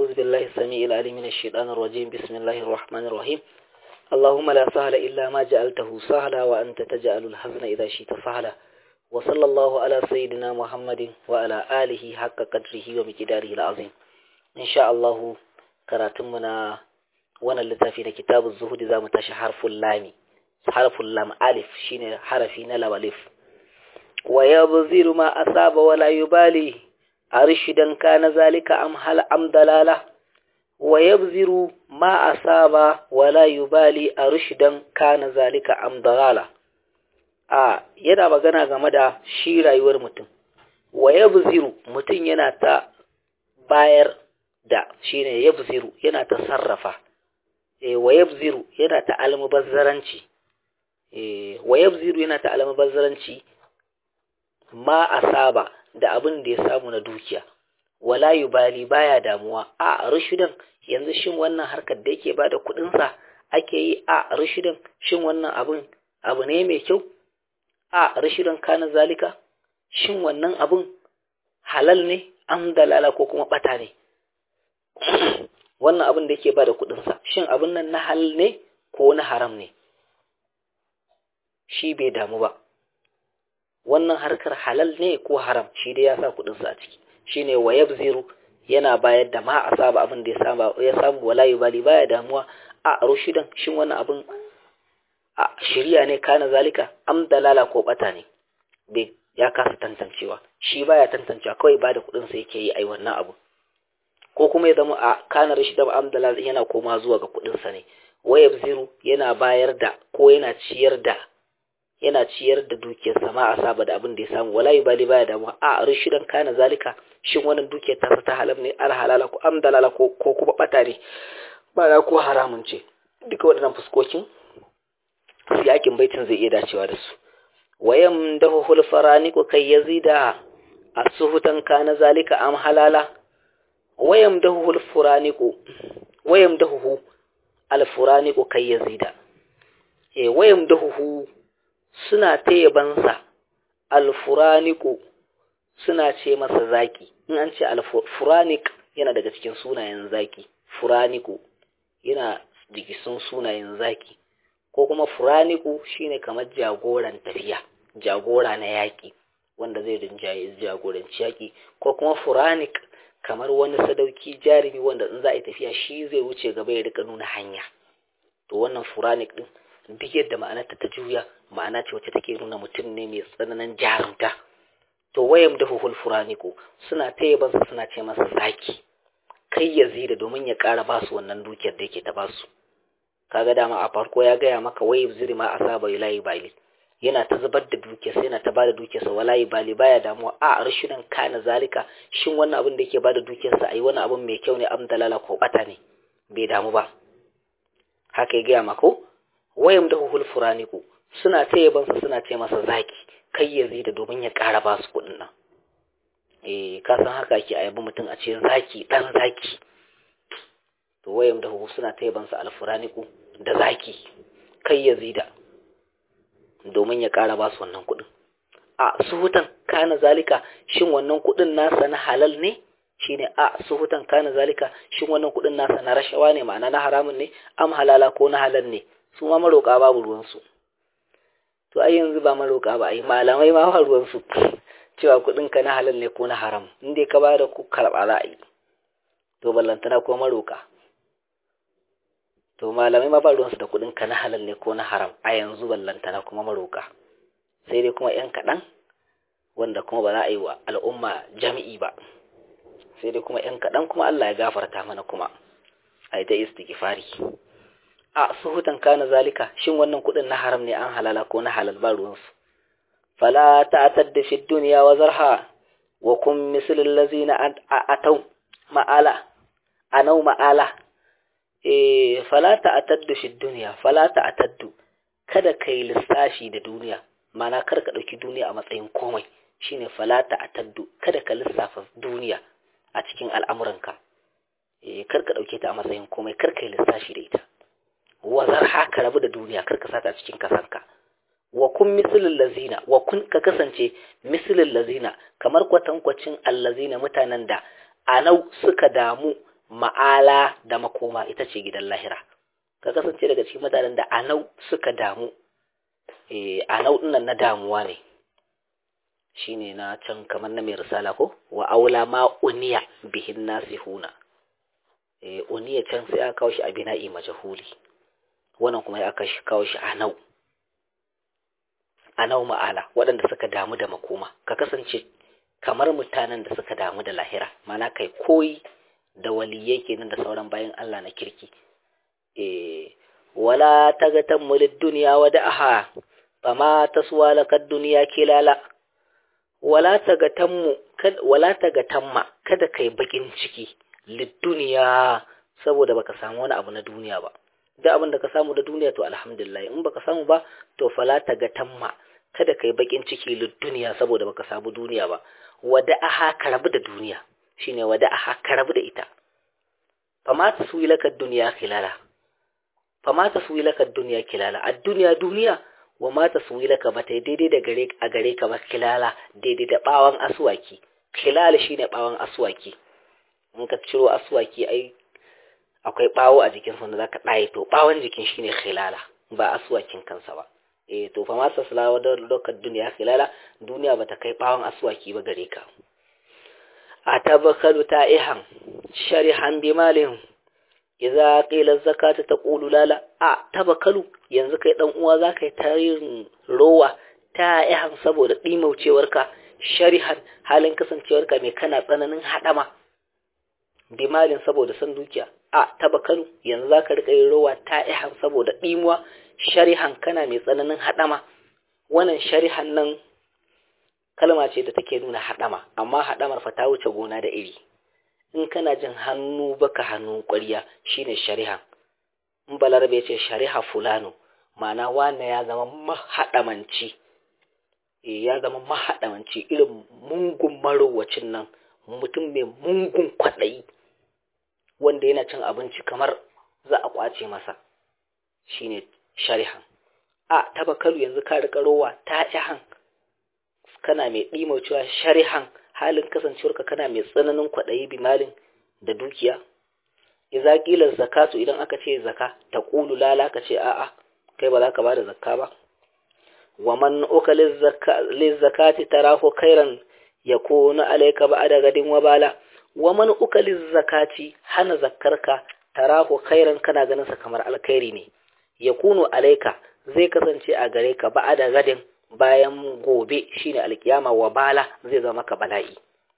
أعوذ بالله السميع العليم من الشيطان الرجيم بسم الله الرحمن الرحيم اللهم لا سهل إلا ما جعلته سهلا وأنت تجعل الحزن إذا شئت سهلا وصلى الله على سيدنا محمد وعلى آله حق قدره ومقداره العظيم إن شاء الله كراتمنا وانا اللتافي كتاب الزهد ذا متاشى حرف اللام حرف اللام ألف شين حرفين لو ألف ويبذر ما أصاب ولا يبالي أرشدا كان ذلك أم هل أم دلالة ويبذر ما أصاب ولا يبالي أرشدا كان ذلك أم دلالة a yana magana game da shi rayuwar mutum wa yabziru mutum yana ta bayar da shine yabziru yana ta sarrafa e wa yabziru yana ta almubazzaranci e wa yabziru yana ta almubazzaranci ma asaba da abin da ya samu na dukiya wala yubali baya damuwa a rushidan yanzu shin wannan harkar da yake bada kudin sa ake yi a rushidan shin wannan abin abu ne mai kyau a rashidan kana zalika shin wannan abun halal ne an dalala ko kuma bata ne wannan abin da yake ba da kudinsa shin abin nan na halal ne ko na haram ne shi bai damu ba wannan harkar halal ne ko haram shi dai ya sa kudinsa a ciki shine wa yabziru yana bayar da ma asaba abin da ya samu ya samu wala yubali baya damuwa a rushidan shin wannan abin a shirya ne kana zalika am dalala ko bata ne bai ya kasa tantancewa shi baya tantancewa kawai ba da kudin sa yake yi ai wannan abu ko kuma ya zama a kana rashi da am dalala yana koma zuwa ga kudin sa ne waya ziru yana bayar da ko yana ciyar da yana ciyar da dukiyar sa ma asaba da abin da ya samu wala bali baya da a rashidan kana zalika shin wannan dukiyar ta ta halal ne al halala ko am dalala ko ko kuma bata ne ba ko haramun ce duka waɗannan fuskokin yakin baitin zai iya dacewa da su wayam dahuhul faraniku kai yazida asuhutan kana zalika am halala wayam dahuhul furaniku wayam dahuhu al furaniku kai yazida eh wayam dahuhu suna tayabansa al furaniku suna ce masa zaki in an ce al furanik yana daga cikin sunayen zaki furaniku yana jikisun sunayen zaki ko kuma furaniku shine kamar jagoran tafiya jagora na yaƙi wanda zai rinjaye jagoranci yaƙi ko kuma furanik kamar wani sadauki jarumi wanda in za a yi tafiya shi zai wuce gaba ya rika nuna hanya to wannan furanik din duk yadda ma'anarta ta juya ma'ana ce wacce take nuna mutum ne mai tsananin jarumta to wayam da huhul furaniku suna ta yabansa suna ce masa zaki kai ya zida domin ya ƙara basu wannan dukiyar da yake ta basu kaga dama a farko ya gaya maka wai ziri ma asaba ilahi bali yana ta zubar da dukiyarsa yana ta bada dukiyarsa walayi bali baya damuwa a rashidan kana zalika shin wannan abin da yake bada dukiyarsa ayi wani abin mai kyau ne am dalala ko bata ne bai damu ba haka ya gaya maka wayam da huhul furaniku suna ta yabansa suna ce masa zaki kai ya zida domin ya ƙara ba su kuɗin nan eh ka san haka ake ayabi mutum a ce zaki dan zaki to wayam da huhu suna ta yabansa alfuraniku da zaki kai ya zida domin ya ƙara ba su wannan kuɗin a suhutan kana zalika shin wannan kuɗin nasa na halal ne shine a suhutan kana zalika shin wannan kuɗin nasa na rashawa ne ma'ana na haramun ne am halala ko na halal ne su ma maroƙa babu ruwansu to ai yanzu ba maroƙa ba ai malamai ma ba ruwansu cewa kuɗin ka na halal ne ko na haram in dai ka bada ku karɓa za a yi to ballantana ko maroƙa to malamai ma ba ruwansu da kuɗin ka na halal ne ko na haram a yanzu ballantana kuma maroka sai dai kuma yan kaɗan wanda kuma ba za a yi wa al'umma jami'i ba sai dai kuma yan kaɗan kuma Allah ya gafarta mana kuma a yi ta istighfari a suhutan kana zalika shin wannan kuɗin na haram ne an halala ko na halal ba ruwansu fala ta'tadda fi dunya wa zarha wa kun mislil ladzina atau ma'ala anau ma'ala eh fala ta'taddu fi dunya fala ta'taddu kada kai lissafi da duniya mana kar ka dauki duniya a matsayin komai shine fala ta'taddu kada ka lissafa duniya a cikin al'amuranka eh kar ka dauke ta a matsayin komai kar kai lissafi da ita wazar haka rabu da duniya kar ka sata a cikin kasanka wa kun mislil lazina wa kun ka kasance mislil lazina kamar kwatankwacin allazina mutanen da anau suka damu ma'ala da makoma ita ce gidan lahira ka kasance daga cikin mutanen da anau suka damu eh anau dinnan na damuwa ne shine na can kamar na mai risala ko wa aula ma uniya bihin nasihuna eh uniya can sai aka kawo shi a bina'i majhuli wannan kuma ya aka kawo shi anau anau ma'ala waɗanda suka damu da makoma ka kasance kamar mutanen da suka damu da lahira mana kai koyi da waliyai kenan da sauran bayan Allah na kirki eh wala tagatan mulid dunya wa da'aha fama taswa lakad dunya kilala wala tagatanmu kad wala tagatamma kada kai bakin ciki lid dunya saboda baka samu wani abu na duniya ba da abin da ka samu da duniya to alhamdulillah in baka samu ba to fala tagatamma kada kai bakin ciki lid dunya saboda baka samu duniya ba wada'aha ka rabu da duniya shine wada'aha ka rabu da ita fama taswi lakad dunya kilala fama taswi lakad dunya kilala ad-dunya duniya wa ma taswi laka ba ta daidai da gare a gare ka ba kilala daidai da bawan aswaki kilala shine bawan aswaki in ka ciro aswaki ai akwai bawo a jikin sa da zaka daye to bawan jikin shine khilala ba aswakin kansa ba eh to fa ma tasla wa lokacin duniya khilala duniya bata kai bawon aswaki ba gare ka atabakalu ta'ihan sharihan bimalin idza qila zakata taqulu lala a tabakalu yanzu kai dan uwa zaka yi tarihin rowa ta'ihan saboda dimaucewarka sharihan halin kasancewarka mai kana tsananin hadama bimalin saboda san dukiya a tabakalu yanzu zaka rika yin rowa ta'ihan saboda dimuwa sharihan kana mai tsananin haɗama wannan sharihan nan kalma ce da take nuna haɗama amma haɗamar fa ta wuce gona da iri in kana jin hannu baka hannu ƙwarya shine sharihan in balarabe ce shariha fulano ma'ana wane ya zama mahaɗamanci e ya zama mahaɗamanci irin mungun marowacin nan mutum mai mungun kwaɗayi wanda yana cin abinci kamar za a ƙwace masa shine sharihan a tabakalu yanzu ka rika rowa ta jahan kana mai cewa sharihan halin kasancewarka kana mai tsananin kwaɗayi bimalin da dukiya idza qila zakatu idan aka ce zaka ta qulu lala ka ce a'a kai ba za ka bada zakka ba wa man ukala zakati tarahu khairan yakunu alayka ba'da gadin wa bala wa man ukala zakati hana zakkarka tarahu khairan kana ganin sa kamar alkhairi ne yakunu alayka zai kasance a gare ka ba'da gadin bayan gobe shine alkiyama wa bala zai zama ka bala'i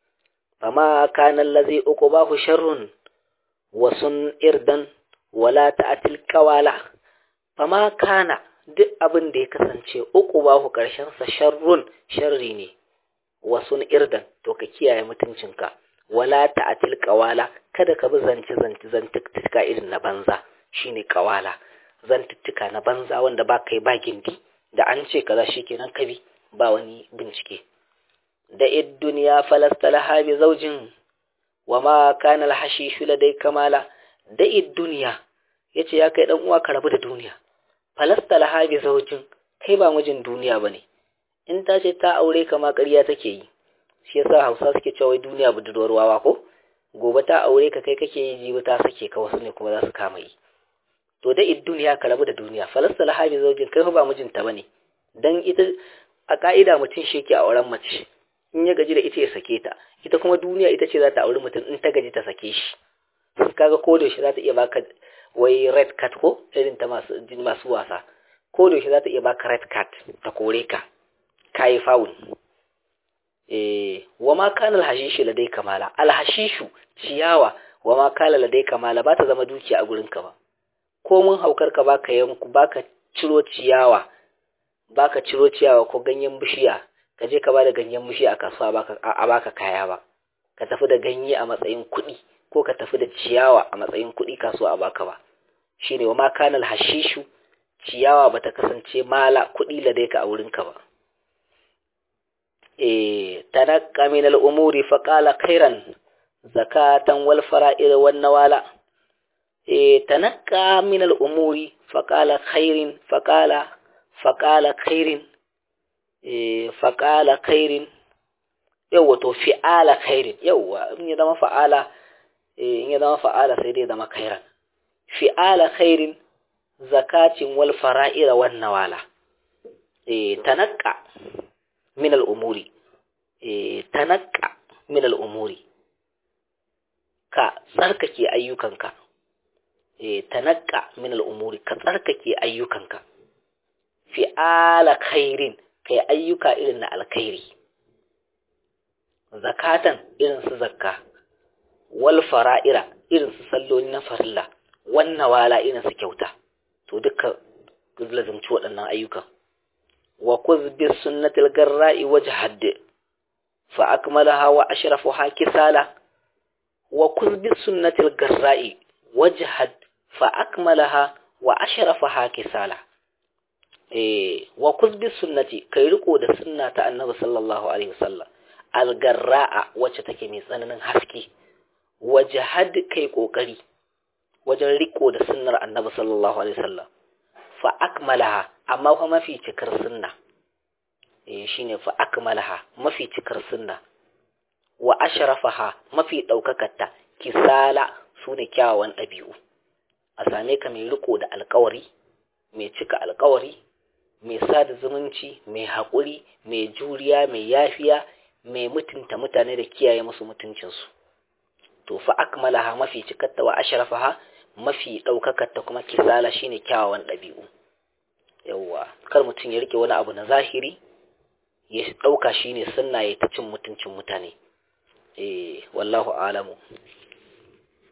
fama kana allazi uqbahu sharrun wa sun irdan wala ta'til qawala fama kana duk abin da ya kasance uqbahu karshen sa sharrun sharri ne wa sun irdan to ka kiyaye mutuncinka wala ta'til qawala kada ka bi zanci zanci zantuttuka irin na banza shine qawala zantuttuka na banza wanda ba kai ba gindi da an ce kaza shikenan ka bi ba wani bincike da id duniya falastalaha bi zaujin wa ma kana alhashishu ladai kamala da id duniya yace ya kai dan uwa ka rabu da duniya falastalaha bi zaujin kai ba mijin duniya bane in ta ce ta aure ka ma ƙarya take yi shi yasa Hausa suke cewa wai duniya budurwar wawa ko gobe ta aure ka kai kake yi jibi ta sake ka wasu ne kuma za su kama yi to da id duniya ka rabu da duniya falastalaha bi zaujin kai ba mijinta bane dan ita a ka'ida mutum shi ke auren mace in ya gaji da ita ya sake ta ita kuma duniya ita ce za ta auri mutum in ta gaji ta sake shi kaga ko da shi za ta iya baka wai red card ko irin ta masu masu wasa ko da shi za ta iya baka red card ta kore ka kai foul eh wa ma kana alhashishu ladai kamala alhashishu ciyawa wa ma kana ladai kamala ba ta zama dukiya a gurin ka ba ko mun haukar ka baka yanku baka ciro ciyawa baka ciro ciyawa ko ganyen bishiya ka je ka ba da ganyen mushi a kasuwa a baka kaya ba ka tafi da ganye a matsayin kuɗi ko ka tafi da ciyawa a matsayin kuɗi kasuwa a baka ba shine wa ma kanal hashishu ciyawa bata kasance mala kuɗi la dai ka a wurinka ba eh tanaqqa min al umuri fa qala khairan zakatan wal fara'id wan nawala eh tanaqqa min al umuri fa qala khairin fa qala fa qala khairin faƙala khairin yawwa to fi'ala khairin yawwa in ya zama fa'ala in ya zama fa'ala sai dai zama khairan fi'ala khairin zakatin wal fara'ira wan nawala eh tanaqqa min al umuri eh tanaqqa min al umuri ka tsarkake ayyukanka eh tanaqqa min al umuri ka tsarkake ayyukanka fi'ala khairin kai ayyuka irin na alkhairi zakatan irin su zakka wal fara'ira irin su salloli na farilla wannan wala irin su kyauta to duka lazumci waɗannan ayyukan wa kuzbi sunnatil garra'i wajhad fa akmalaha wa ashrafuha kisala wa kuzbi sunnatil garra'i wajhad fa akmalaha wa ashrafuha kisala eh wa kuzbi sunnati kai riko da sunna ta annabi sallallahu alaihi wasallam algarra'a wacce take mai tsananin haske wajhad kai kokari wajen riko da sunnar annabi sallallahu alaihi wasallam fa akmalaha amma fa mafi cikar sunna eh shine fa akmalaha mafi cikar sunna wa ashrafaha mafi daukakarta kisala sune kyawawan dabi'u a same ka mai riko da alkawari mai cika alkawari mai sada zumunci mai haƙuri mai juriya mai yafiya mai mutunta mutane da kiyaye musu mutuncinsu to fa akmalaha mafi cikarta wa ashrafaha mafi ɗaukakarta kuma kisala shine kyawawan ɗabi'u yawwa kar mutum ya rike wani abu na zahiri ya ɗauka shine sunna ya ta cin mutuncin mutane eh wallahu alamu